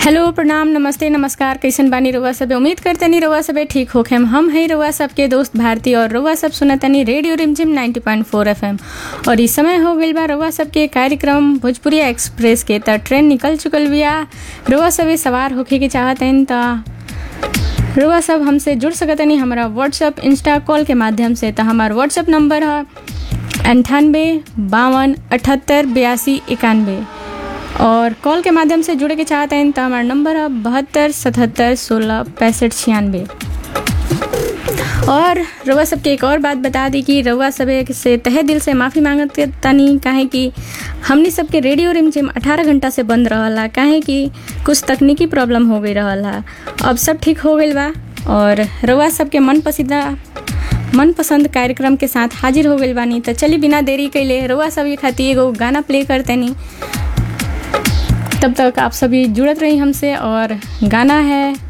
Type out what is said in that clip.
hello प्रणाम नमस्ते नमस्कार कैसन बानी रउआ सब उम्मीद करतनी रउआ सबे ठीक होखेम हम है रउआ सबके दोस्त भारती और रउआ सब सुनतनी रेडियो रिमझिम 90.4 एफएम और इस समय हो गइल बा रउआ सबके कार्यक्रम भोजपुरिया एक्सप्रेस के त ट्रेन निकल चुकल बिया रउआ सबे सवार होखे के चाहतन त रउआ सब हमसे जुड़ सकतनी हमारा व्हाट्सअप इंस्टा कॉल के माध्यम से त हमार व्हाट्सअप नंबर है अंठानबे बावन अठहत्तर बयासी इक्यानवे और कॉल के माध्यम से जुड़े के चाहते हैं तो हमारा नंबर है बहत्तर सतहत्तर सोलह पैंसठ छियानवे और रउआ सबके एक और बात बता दी कि रउआ सब से तहे दिल से माफ़ी मांगत तनी काहे कि हमनी सबके रेडियो रिमझिम 18 घंटा से बंद रहला काहे कि कुछ तकनीकी प्रॉब्लम हो गई रहला अब सब ठीक हो गई बा और रउआ सबके मन पसंदीदा मनपसंद कार्यक्रम के साथ हाजिर हो गई बानी तो चली बिना देरी कैले रउआ सब खातिर एगो गाना प्ले करतेनी तब तक आप सभी जुड़त रही हमसे और गाना है